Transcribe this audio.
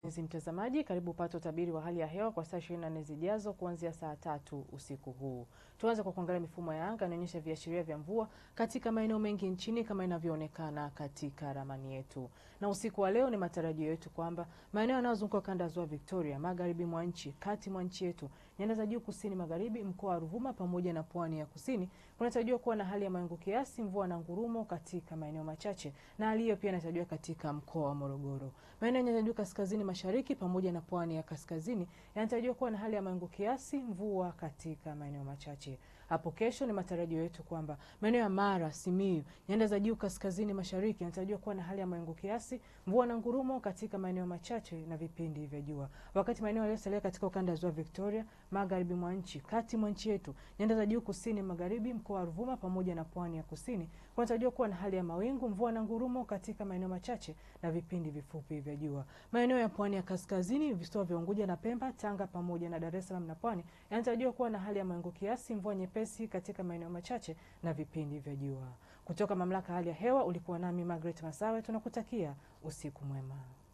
Mpenzi mtazamaji, karibu upate utabiri wa hali ya hewa kwa saa 24 zijazo kuanzia saa tatu usiku huu. Tuanze kwa kuangalia mifumo ya anga inaonyesha viashiria vya mvua katika maeneo mengi nchini kama inavyoonekana katika ramani yetu. Na usiku wa leo ni matarajio yetu kwamba maeneo yanayozunguka kanda ya Ziwa Victoria, magharibi mwa nchi, kati mwa nchi yetu, nyanda za juu kusini magharibi, mkoa wa Ruvuma pamoja na pwani ya kusini kunatarajiwa kuwa na hali ya mawingu kiasi, mvua na ngurumo katika maeneo machache, na hali hiyo pia inatarajiwa katika mkoa wa Morogoro. Maeneo ya nyanda za juu kaskazini mashariki pamoja na pwani ya kaskazini yanatarajiwa kuwa na hali ya mawingu kiasi, mvua katika maeneo machache. Hapo kesho ni matarajio yetu kwamba maeneo ya Mara, Simiyu, nyanda za juu kaskazini mashariki yanatarajiwa kuwa na hali ya mawingu kiasi, mvua na ngurumo katika maeneo machache na vipindi vya jua, wakati maeneo yaliyosalia katika ukanda wa Ziwa Victoria, magharibi mwa nchi, kati mwa nchi yetu, nyanda za juu kusini magharibi, mkoa wa Ruvuma pamoja na pwani ya kusini kunatarajiwa kuwa na hali ya mawingu, mvua na ngurumo katika maeneo machache na vipindi vifupi vya jua. Maeneo ya pwani ya kaskazini, visiwa vya Unguja na Pemba, Tanga pamoja na Dar es Salaam na Pwani yanatarajiwa kuwa na hali ya mawingu kiasi, mvua nyepesi katika maeneo machache na vipindi vya jua. Kutoka Mamlaka ya Hali ya Hewa ulikuwa nami Margaret Masawe, tunakutakia usiku mwema.